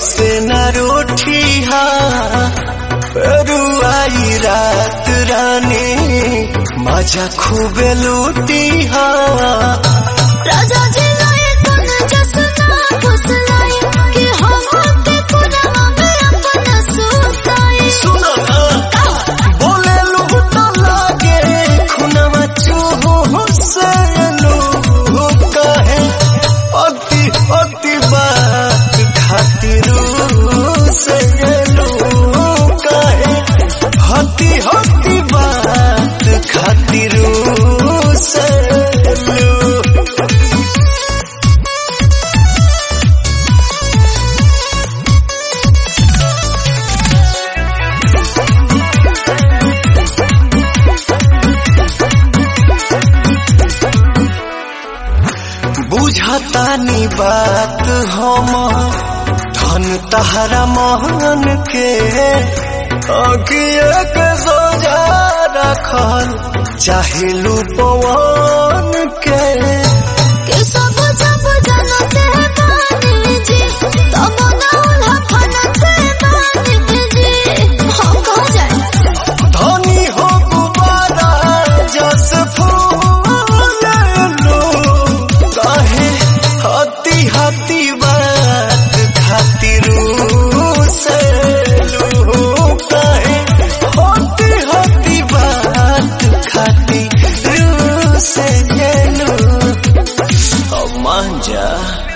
ऐसे न रोठी हा रुआई रात रानी मजा खूबे लूटी हा राजा जी लाए तन जसना फुसलाई कि हम के पुरवा में अपना सुताई सुनो ना बोले लूट लागे खुनवा चूहो से लू कहे अति अति बात खातिर से लू कहे हती हती बात खातिर से लू बुझतानी बात हम धन तहरा मोहन के अगिए के सोजा रखल चाहे पवन के कि सब जब जनते बानी जी तब ना उल्हा फनते बानी जी हम कहाँ जाए धनी हो गुबारा जस फूल लो कहे हती हती बात खातिर से लो कहे हती हती बात खातिर से लो अब मान जा